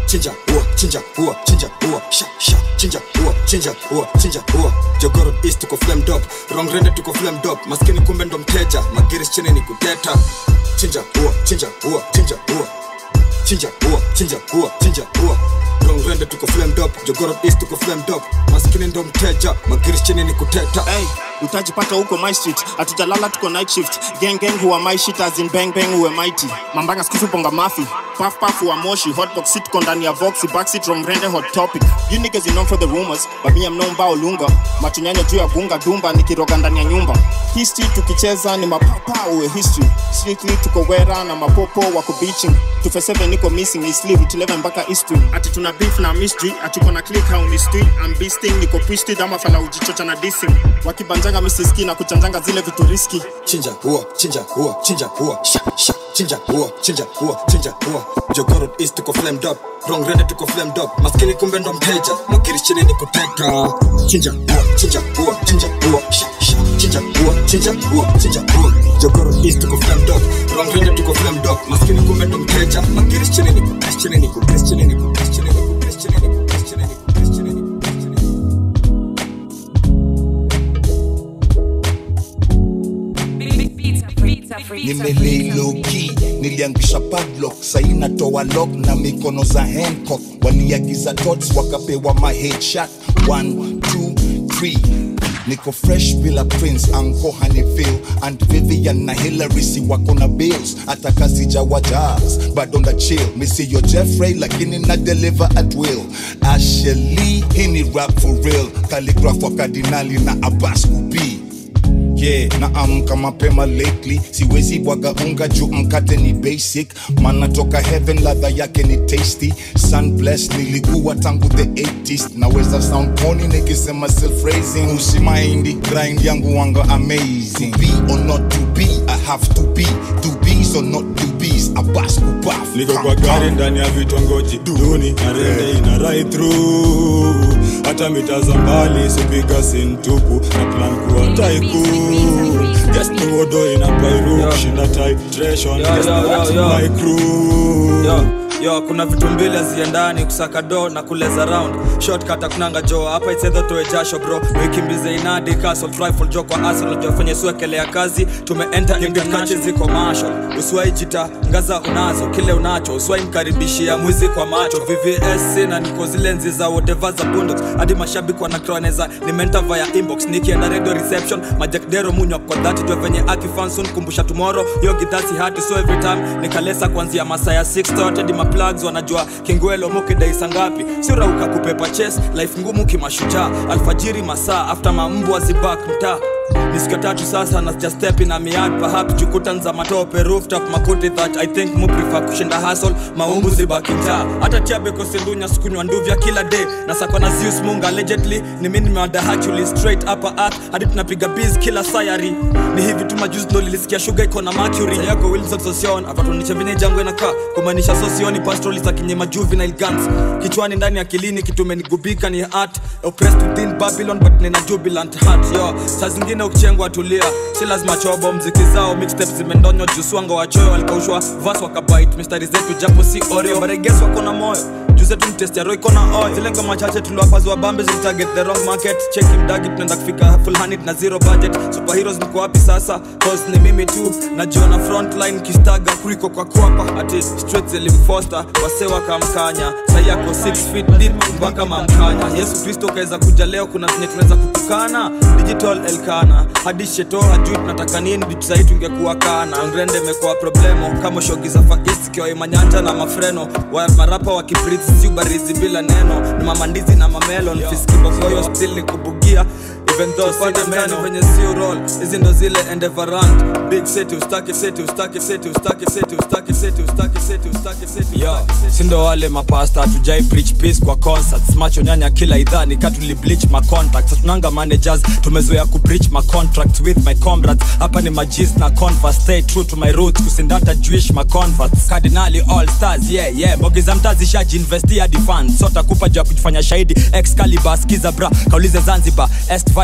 chinja ua chinja ua chinja ua sha sha chinja ua chinja ua chinja ua jogoro east tuko flamed up wrong rende tuko flamed up maskini kumbe ndo mteja magiris chini ni kuteta chinja ua chinja ua chinja ua chinja ua chinja ua chinja ua wrong rende tuko flamed up jogoro east tuko flamed up maskini ndo mteja magiris chini ni kuteta hey, utajipata huko my street hatujalala tuko night shift gang gang huwa my shit as in bang bang huwe mighty mambanga skusu ponga mafi puff puff huwa moshi hotbox sit tuko ndani ya voxy backseat wrong rende hot topic you niggas you know for the rumors but me I'm known bao lunga matunyanya juu ya gunga dumba nikiroga ndani ya nyumba history tukicheza ni mapapa uwe history strictly tuko wera na mapopo wako beaching 247 niko missing is live 11 mpaka history ati tuna beef na mystery ati kona click how ni street I'm beasting niko twisted ama fala ujichocha na dissing wakibanjanga misiski na kuchanjanga zile vitu riski chinja ua chinja ua chinja ua sha sha chinja ua chinja ua chinja ua jogoro east tuko flamed up wrong rende tuko flamed up maskini kumbe ndo mteja magiris chini ni kuteta chinja ua chinja ua chinja ua sha sha chinja ua chinja ua chinja ua jogoro east tuko flamed up wrong rende tuko flamed up maskini kumbe ndo mteja magiris chini ni kutesa chini ni kutesa chini ni kutesa chini ni kutesa chini ni kutesa chini ni kutesa chini ni nimelei loki niliangisha padlock sai natoa lock na mikono za hancock waliagiza tots wakapewa ma headshot 1 2 3 niko fresh bila prince anko hanifil and vivian na hillary si wako na bills hata kazi jawa jazz bado nda chill misiyo jeffrey lakini na deliver at will asheli hii ni rap for real calligraph wa kardinali na abbas kubii yeah naamka mapema lately siwezi bwaga unga juu mkate ni basic mana toka heaven ladha yake ni tasty sun bless nilikuwa tangu the 80s naweza sound pony nikisema self raising usimaindi grind yangu wanga amazing to be or not to be i have to be to be or not to be abas kubaf niko kwa gari ndani ya vitongoji duni na rende ina right through hata mita za mbali sipiga sintupu na plan kuwa tycoon guess ni wodo ina pairu kushinda titration Yo, guess yo, ni yo, watu yo. my crew yo yo kuna vitu mbili haziendani kusaka do na kuleza round shortcut akunanga jo hapa itsedho toe jasho bro wikimbize inadi castle rifle jo kwa arsenal jo fanye suekelea kazi tumeenta imkache ziko marshal usiwai jita ngaza unazo kile unacho usiwai mkaribishia mwizi kwa macho vvs na niko zile nzi za whatever za bundox hadi mashabiki wanakroaneza nimenta via inbox nikienda radio reception majakdero munywa kwa dhati jo venye akifansun kumbusha tomorrow yo gidhasi hati so every time nikalesa kuanzia masaa ya 6 hadi maplugs wanajua kingwelo mukidaisa ngapi siurauka kupepa ches life ngumu kimashujaa alfajiri masaa after mambwa zibak mtaa ni siku ya tatu sasa na sija step in a miad perhaps jukutan za matope rooftop makuti that i think mu prefer kushinda hustle maumbu zibaki mtaa hata tiabeko sindunya sikunywa nduvya kila day na sakona zeus munga allegedly ni mimi nimewada actually straight upper earth hadi tunapiga biz kila sayari ni hivi tu majuzi ndo lilisikia sugar iko na mercury Sa yako wilson sosion akatuonyesha venye jango inakaa kumaanisha sosioni pastroli za kinyema juvenile guns kichwani ndani akilini kitu imenigubika ni art oppressed within babylon but nina jubilant heart yo saa zingine ukichengwa tulia si lazima chobo mziki zao mixtapes zimendonywa juswanga wachoyo walikaushwa vas wakabait mistari zetu japo si oreo bareges wako na moyo juzetu mtestiaro iko na oil zile ngoma chache tuliwapazwa bambe zilitarget the wrong market cheki mdagi tunaenda kufika full handed na zero budget superheroes niko wapi sasa cause ni mimi tu najiona frontline kistaga kuliko kwa kwapa ati straight zilimfoster wase wakamkanya sai yako 6 feet deep mpaka mamkanya yesu kristo kaweza kuja leo kuna zenye tunaweza kutukana digital elkana hadi sheto hajui tunataka nini ditusai tungekuwa kana ngrende imekuwa problemo kama shogi za fakist kiwa imanyanja na mafreno wa marapa wa kibrit si ubarizi bila neno ni mamandizi na mamelon fiskibokoyo still ni kubugia even though pande meno venye sio roll hizi ndo zile endevarant big city ustake city ustake city ustake city ustake city ustake city ustake city yo sindo wale mapasta tujai preach peace kwa concerts macho nyanya kila idhani katuli bleach ma contacts tunanga managers tumezoea ku breach ma contracts with my comrades hapa ni majis na converse stay true to my roots kusindata jewish ma converts cardinali all stars yeah yeah mbogi za mtazi shaji investi hadi funds sota kupa juu ya kujifanya shahidi excalibur skiza bra kaulize zanzibar est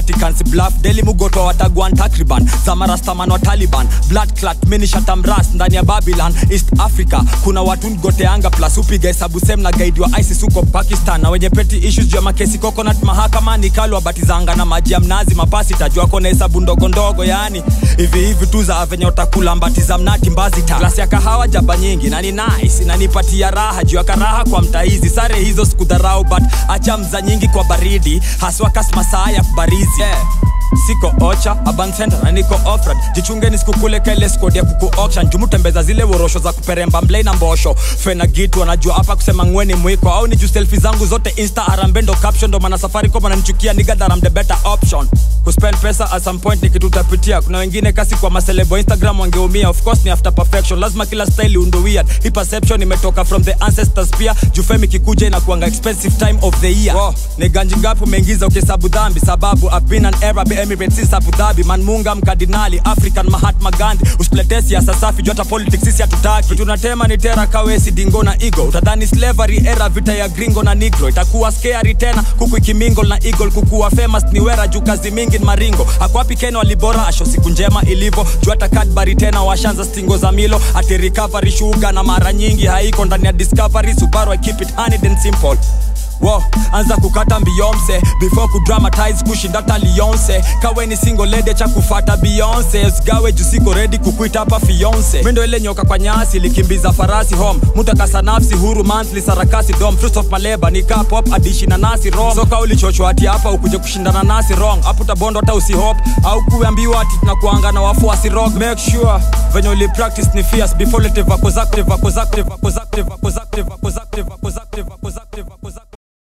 vatican si bluff deli mugoto watagwan takriban zamarastaman wa taliban blood clat minishatamras ndani ya babylon east africa kuna watu ngoteanga plus upiga hesabu sem na gaidi wa isis huko pakistan na wenye peti issues juu ya makesi coconut mahakamani kalwa batizanga na maji ya mnazi mapasi tajua kona hesabu ndogo ndogo yani hivi hivi tu za venye utakula mbati za mnati mbazita glasi ya kahawa jaba nyingi na ni nice inanipatia raha juu ya karaha kwa mtaizi sare hizo sikudharau but acha mza nyingi kwa baridi haswa kasmasaa ya barizi yeah siko ocha aban center na niko ofrad jichungeni sikukule kele skodi ya kuku auction jumutembeza zile worosho za kuperemba mblei na mbosho fena gitu wanajua hapa kusema ngweni mwiko au ni juu selfie zangu zote insta arambendo caption ndo maana safari kwa mananichukia nigadharam the better option kuspend pesa at some point ni kitu utapitia kuna wengine kasi kwa maselebo instagram wangeumia of course ni after perfection lazima kila style undo weird hii perception imetoka from the ancestors pia jufemi kikuja inakuanga expensive time of the year oh, ni ganji ngapi umeingiza ukihesabu dhambi sababu I've been an Arab Emirates Abu Dhabi manmunga mkardinali African Mahatma Gandhi usipletee siasa safi juu hata politics sisi hatutaki tunatema ni tera kawesi dingo na ego utadhani slavery era vita ya gringo na negro itakuwa scary tena kuku ikimingle na eagle kukuwa famous ni wera juu kazi mingi ni maringo akwapi Ken walibora asho siku njema ilivyo juu hata Cadbury tena washanza stingo za milo ati recovery sugar na mara nyingi haiko ndani ya discovery Subaru I keep it honey and simple Wo, anza kukata Beyonce before kudramatize kushinda hata Lionce. Kawe ni single lady cha kufata Beyonce, usigawe juu siko ready kukuita hapa fiance. Mimi ndo ile nyoka kwa nyasi likimbiza farasi home, mutakasa nafsi huru monthly sarakasi dom fruits of my labor ni ka pop adishi na nasi rom. Soka ulichochwa ati hapa ukuje kushindana nasi wrong, hapo utabondo hata usihop au kuambiwa ati tunakuanga na wafuasi rock. Make sure venye uli practice ni fierce before lete vako zako vako zako vako zako vako zako vako zako vako zako vako zako vako zako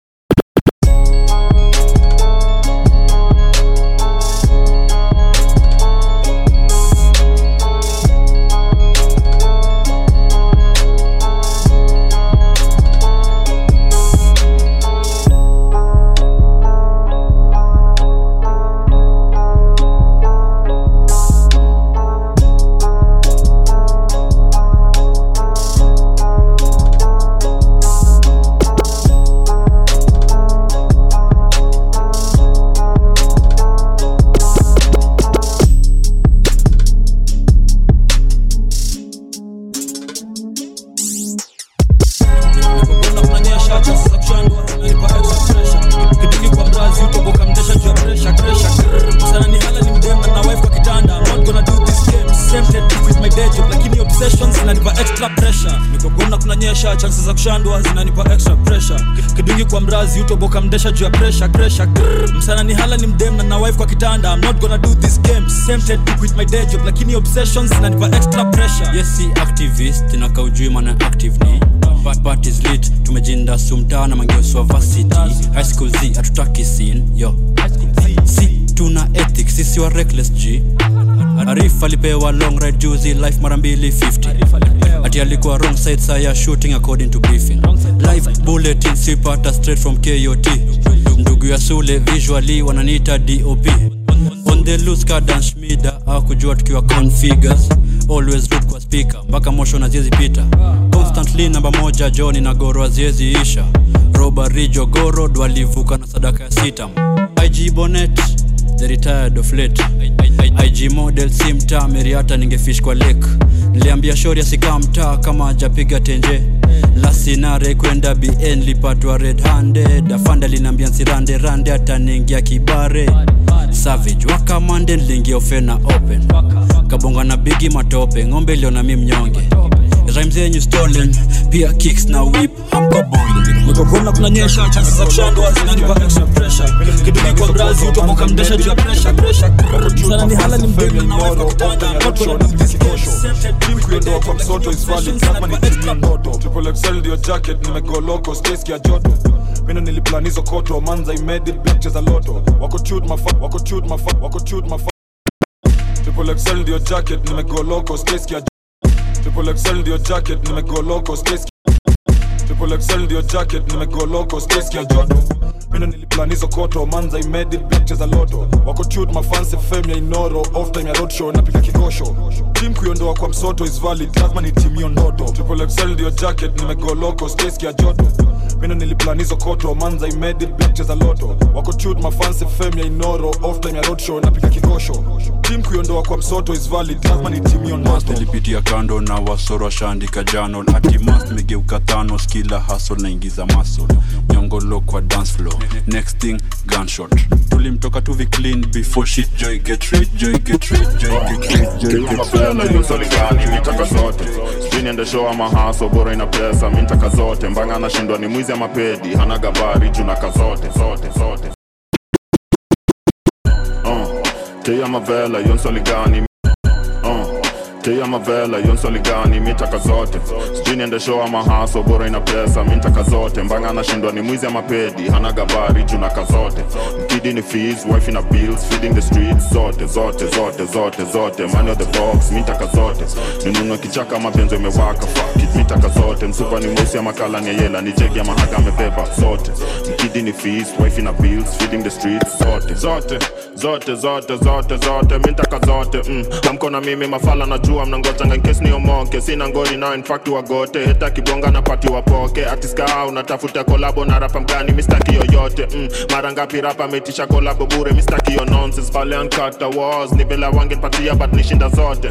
kunyesha chances za kushandwa zinanipa extra pressure kidungi kwa mrazi utoboka mdesha juu ya pressure pressure Grrr. msana ni hala ni mdem na na wife kwa kitanda i'm not gonna do this game tempted to quit my day job lakini obsessions zinanipa extra pressure yes si activist inaka ujui maana active ni But part is lit tumejinda sumtaa na mangeoswa varsity high school z hatutaki scene yo si tuna ethics sisi wa reckless g arif alipewa long ride juzi life mara mbili 50 ati alikuwa wrong side saya shooting according to briefing live bulletin sipata straight from kot ndugu ya sule visually wananiita dop on the loose kadan shmida akujua tukiwa configures always root kwa speaker mpaka mosho na ziezi pita constantly namba moja joni na goro aziezi isha robari jogoro dwalivuka na sadaka ya sitam ig bonet the retired of late ig model si mtaa meriata ningefish kwa lake niliambia shori asikaa mtaa kama ajapiga tenje lasinare kwenda bn lipatwa red handed afanda linaambia nsirande rande ataningia kibare savage wakamande niliingia ofena open kabonga na bigi matope ng'ombe iliona mi mnyonge rhymes zenyu stolen pia kicks na whip hamko bowling nikokona kunanyesha chances za kushandwa zinanipa extra pressure kidungi kwa brazi utoboka mdesha juu ya pressure pressure sana ni hala ni mdemi na wife kwa kitanda I'm not gonna do this game Tempted kuiondoa kwa msoto is valid lazima nitumie ndoto triple excel ndio jacket nimegoloko space ya joto mino niliplan hizo koto manza imedi black za loto wako chud mafa wako chud mafa wako chud mafa triple excel ndio jacket nimegoloko space ya triple excel ndio jacket nimegoloko space triple excel ndio jacket nimegoloko space ya joto mino niliplan hizo koto manza imedi black za loto wako chud mafanse fame ya inoro off time ya roadshow napiga kikosho team kuiondoa kwa msoto is valid lazima ni team hiyo ndoto triple excel ndio jacket nimegoloko space ya joto mino niliplan hizo koto manza imedi black cheza loto wako tut mafansi fame ya inoro off time ya roadshow napiga kikosho tim kuiondoa kwa msoto is valid lazima ni team on Mast ilipitia kando na wasoro washaandika janol ati mast megeuka thanos kila hasol naingiza masol nyongolo kwa dance floor next thing gunshot tulimtoka tuvi clean before shit joy get rich joy get rich joy get rich joy get mapela yusolingani mitaka zote sijui niende show ama haso bora ina pesa mintaka zote mbanga anashindwa ni mwizi ama pedi hana gabari junaka zote zote zote uh, tia mavela yonsoligani uh, tia mavela yonsoligani mitaka zote sijui niende show ama haso bora ina pesa mintaka zote mbanga anashindwa ni mwizi ama pedi hana gabari junaka zote mkidi ni fees wife ina bills feeding the streets zote zote zote zote zote money of the box mitaka zote ninunue kichaka mapenzo imewaka fuck it mitaka zote msupa ni mweusi ama kala ni yela ni jegi ama haga amebeba zote mkidi ni fees wife ina bills feeding the streets zote zote zote zote zote zote mitaka zote mm. amko na mimi mafala najua mnangojanga nkesi niomoke sina ngori nao infact wagote heta kibonga na pati wapoke atiska unatafuta kolabo na rapa mgani mistaki yoyote mm. mara ngapi rapa ametisha kolabo bure mistaki yo nonsense pale ankata was ni vela wangepatia but nishinda zote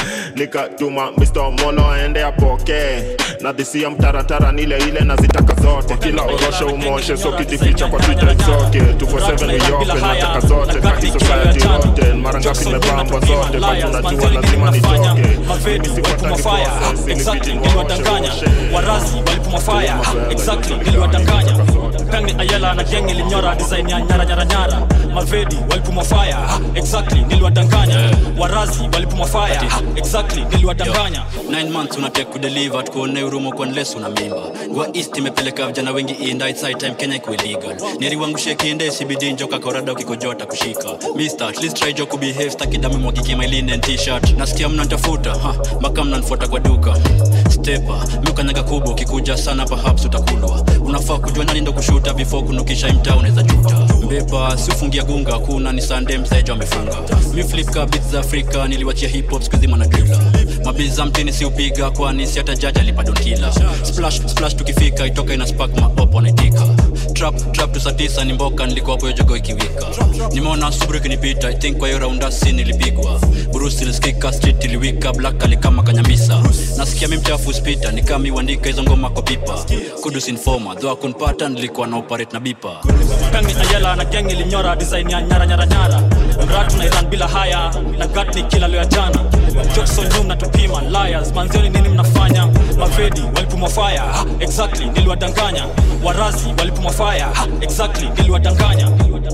nikatuma Mr. Molo aende apoke na dhisia mtaratara nile ile na zitaka zote kila orosho umoshe so kijificha kwa twitter itsoke 247 uyope nataka zote kaki society yote mara ngapi nimepambwa zote but unajua lazima nitoke mavedi walipuma fire exactly niliwadanganya warazi walipuma fire exactly niliwadanganya kangi ayala na geng ilinyora design ya nyara nyara nyara mavedi walipuma fire exactly niliwadanganya warazi walipuma fire exactly niliwadanganya 9 months unatek kudeliver tukuone urumo kwa nles una mimba gwa east imepeleka vijana wengi inda it's high time kenya iko illegal neriwangushe kiende cbd njoka korada ukikojota kushika mister at least try jo kubehave stakidami mwagike my linen t-shirt nasikia mnantafuta ha mpaka mnanfuata kwa duka stepa miukanyaga kubwa ukikuja sana perhaps utakulwa unafaa kujua nani ndo kushuta before kunukisha imtaa unaweza juta mbepa siufungia gunga kuna ni sande mseja amefunga mi flip ka beats za afrika niliwachia hip hop skuzima na drila mabiza mtini siupiga kwani si hata jaji alipadonkila splash splash tukifika itoka ina spark maopo anaitika trap trap tu saa tisa ni mboka nilikuwa hapo hiyo jogo ikiwika nimeona subru ikinipita i think kwa hiyo raundasi nilipigwa burusi ilisikika street iliwika black alikama kanyamisa nasikia mi mchafu spita nikami uandika hizo ngoma kwa pipa kudus informa dho akunpata nilikuwa na operate na bipa kangi ayala na geng ilinyora design ya nyara nyara nyara mratu na iran bila haya na gatni kila leo ya jana jokson nyum na tupima liars manzioni nini mnafanya mavedi walipumwa fire exactly niliwadanganya warazi walipumwa fire exactly niliwadanganya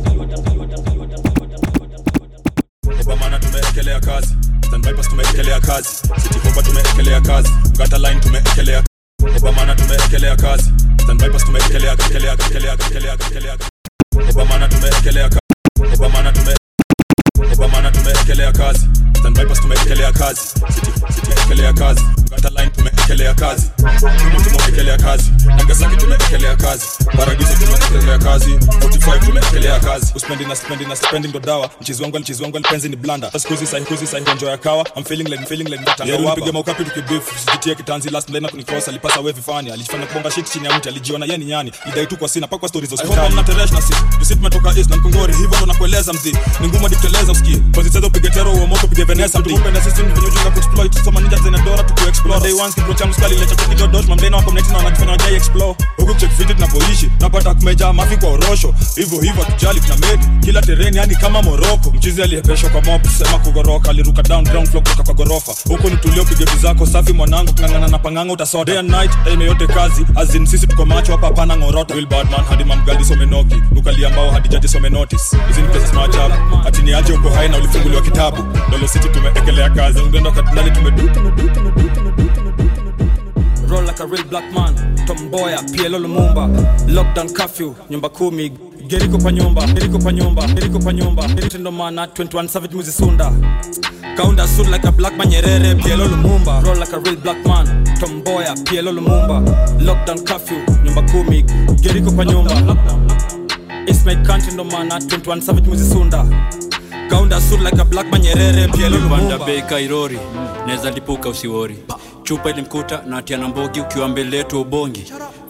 obamana tumeekelea kazi standbypas tumeekelea kazi cityhoba tumeekelea kazi gata line tumeekelea obamana tumeekelea kazi standbypas tumeekelea ekelea ekelea ekelea ekelea obamana tumeekelea kazi obamana tume obamana tumeekelea kazi standbypas tumeekelea kazi city tumeekelea kazi gata line tumeekelea kazi Rumo tumeekelea kazi Nagasaki tumeekelea kazi Paradiso tumeekelea kazi 45 tumeekelea kazi uspendi na spendi na spendi ndo dawa mchizi wangu mchizi wangu alipenzi ni blanda sikuzi sahi kuzi sahi enjoy ya kawa I'm feeling like feeling like mtanga yeah, wapa piga maukapi tukibif sijitie kitanzi last line kunikosa alipasa wewe fani alifanya kubonga shit chini ya mti alijiona yeye ni nyani idai tu kwa sina pakwa stories za hospitali na teresh na si tusit tumetoka east na mkongori hivyo ndo nakueleza mzi ni ngumu dikteleza usikie kwa zitezo upige tero uomoto upige venesa mtu kumbe na system venye ujinga kuexploit soma ninja zina dora tu kuexplore day once kibro changu skali lecha kido dot mamdena wako mneti na wanajifanya wajai explore huku check fit tunapoishi napata kumeja mafi kwa orosho hivyo hivyo atujali tuna made kila tereni yani kama moroko mchizi aliyepeshwa kwa mob sema kugoroka aliruka down ground floor kutoka kwa gorofa huko ni tulio pigetu zako safi mwanangu kungangana na panganga utasota day and night aime yote kazi azin sisi tuko macho hapa hapana ngorota will badman hadi mamgaldi somenoki ukalia mbao hadi jaji some notice hizi ni pesa maajabu ati ni aje uko hai na ulifunguliwa kitabu dolo city tumeekelea kazi ungendo katinali tumedu tumedu tumedu roll like a real black man tomboya pielo lumumba lockdown curfew nyumba kumi geriko pa nyumba geriko pa nyumba geriko pa nyumba gerito ndo maana 21 savage muzisunda kaunda suit like a black man nyerere pielo lumumba roll like a real black man tomboya pielo lumumba lockdown curfew nyumba kumi geriko pa nyumba It's my country ndo maana 21 savage muzisunda kaunda suit like a black man nyerere pielo panda lumumba bei kairori naweza lipuka usiwori chupa ilimkuta na atia na mbogi ukiwa mbele yetu ubongi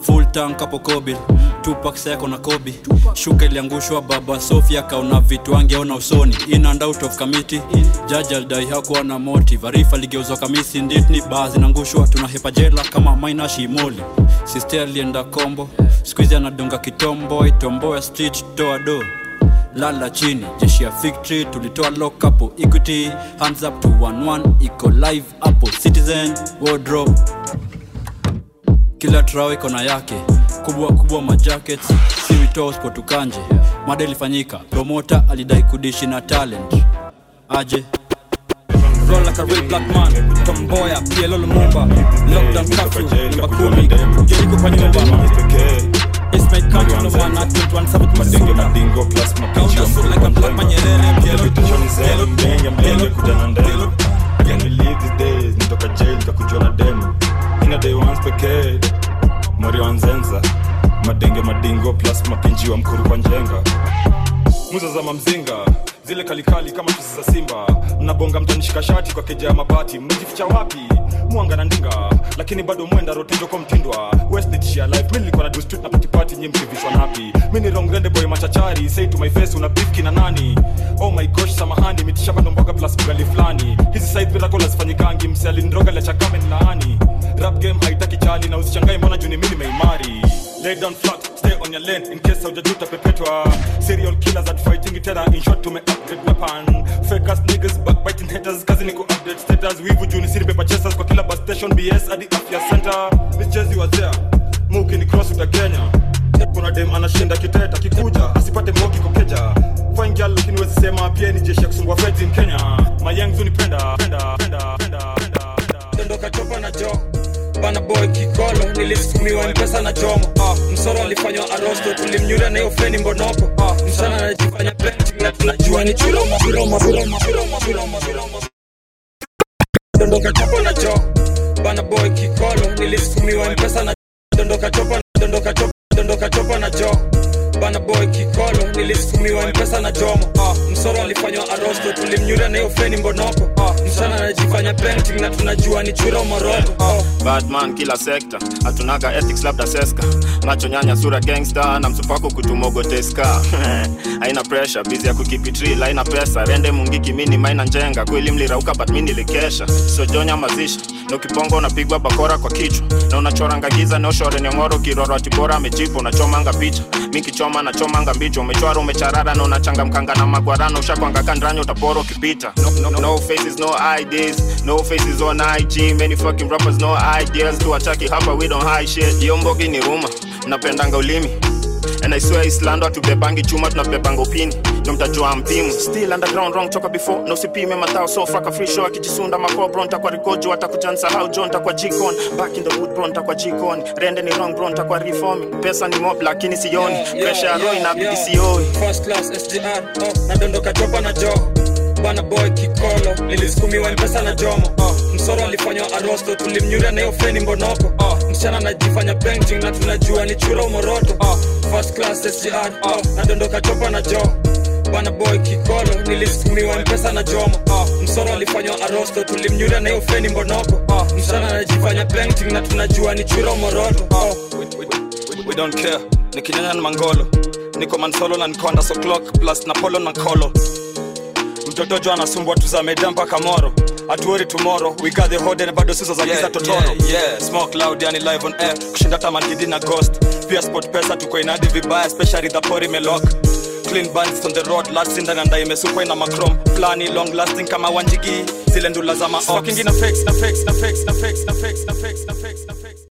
full tank hapo kobil tupak seko na kobi shuka iliangushwa baba sofia kaona vitu angeona usoni in and out of committee jaji alidai hakuwa na motive arifa ligeuzwa kamisi nditni baa zinaangushwa tunahepa jela kama maina shimoli sister alienda kombo skuizi anadunga kitombo itombo ya street toa do lala chini jeshi ya victory tulitoa lock hapo equity hands up to 11 iko live hapo citizen wardrobe kila trao iko na yake kubwa kubwa majackets si witoo spotukanje mada ilifanyika promota alidai kudishi na talent aje roll like a real black man tomboya PLO Lumumba lockdown curfew nyumba kumi jeriko kwa nyumba It's my country no one at 21 sabut madenge masunda madingo plus mapichi Counter suit like a black man nyerere PLO mzee mbenge mbenge kuja na ndelo Can we live these days nitoka jail kakujua na demo ina day once pekee mori wa nzenza madenge madingo plus mapinji wa mkuru kwa njenga muza za mamzinga zile kalikali kama chuzi za simba mnabonga mtanishika shati kwa keja ya mabati mmejificha wapi mwanga na ndinga lakini bado mwenda rotejo kwa mtindwa west nitishia life mi nilikuwa na do street na patipati nye mkivishwa napi mi ni rongrende boy machachari say to my face una beef kina nani oh my gosh samahani mitisha bado mboga plus ugali fulani hizi side miracle hazifanyikangi mse alinroga la chakame ni laani rap game haitaki chali na usichangae mbona juni mi nimeimari lay down flat stay on your lane in case haujajuta pepetwa serial killers at fighting tena in short tume upgrade weapon fake ass niggas backbiting haters kazi ni ku update status wivu juni siri paper chasers kwa kila bus station bs hadi afya center michezi wa there muki ni cross uta kenya kuna dem anashinda kiteta kikuja asipate moki kokeja fine girl lakini wezi sema pia ni jeshi ya kusumbua feds in kenya mayangu nipenda penda penda penda penda dondoka chopa na jo bana boy kikolo nilisukumiwa mpesa na jomo ah, msoro alifanywa arosto tulimnyura na hiyo feni mbonoko ah, msana anajifanya painting na tunajua ni churomo churomo churomo churomo churomo churomo dondoka chopa na jo bana boy kikolo nilisukumiwa mpesa na dondoka chopa dondoka chopa dondoka chopa na jo bana boy kikolo nilisukumiwa mpesa na jomo ah, msoro alifanywa arosto tulimnyura na hiyo feni mbonoko ah, msana anajifanya painting na tunajua ni churomo roto ah, badman kila sekta hatunaga ethics labda seska macho nyanya sura gangsta na msupako kutumogoteska haina pressure bizi ya kukipitril haina pesa rende mungiki mini maina njenga kweli mlirauka but mi nilikesha sojonya mazishi na ukiponga unapigwa bakora kwa kichwa na unachoranga giza neoshore nyongoro kiroro atibora amejipa unachomanga picha mi kichoma nachomanga mbicho umechwara umecharara na unachangamkanga na magwarano ushakwanga kandranya utapora ukipita no, no, no faces no IDs no faces on IG many fucking rappers no ideas tuwataki hapa we don't hide shit hiyo mbogi ni ruma mnapendanga ulimi and I swear Islando hatubebangi chuma tunabebanga upini ndo mtajua mpimu still underground wrong toka before na usipime matao so faka free show akijisunda makobro ntakwa rikojo atakujansahau jo ntakwa jikon back in the wood bro ntakwa jikon rende ni wrong bro ntakwa reforming pesa ni mob lakini sioni pressure ya roho inabidi sioi first class SGR oh, nadondoka chopa na jo bana boy kikolo nilisukumiwa mpesa na jomo oh, msoro alifanywa arosto tulimnyura na hiyo feni mbonoko oh, msichana anajifanya painting na tunajua ni chura umoroto oh, first class SGR oh, nadondoka chopa na jo bana boy kikolo nilisukumiwa mpesa na jomo oh, msoro alifanywa arosto tulimnyura na hiyo feni mbonoko oh, msichana anajifanya painting na tunajua ni chura umoroto oh, we, we, we, we don't care nikinyanya na mangolo niko mansolo na niko under so clock plus na polo na kolo mtoto jo anasumbwa tuzameda mpaka moro atuori tomorrow we got the hode na bado sizo za giza totoro yeah, yeah. smoke loud yani live on air kushinda tamangidi na ghost pia sport pesa tuko inadi vibaya especially the pori melok clean bands on the road last in ndani imesukwa ina macrom plani long lasting kama wanjigi zile ndula za ma fucking na fakes na fakes na fakes na fakes na fakes na fakes na fakes na fakes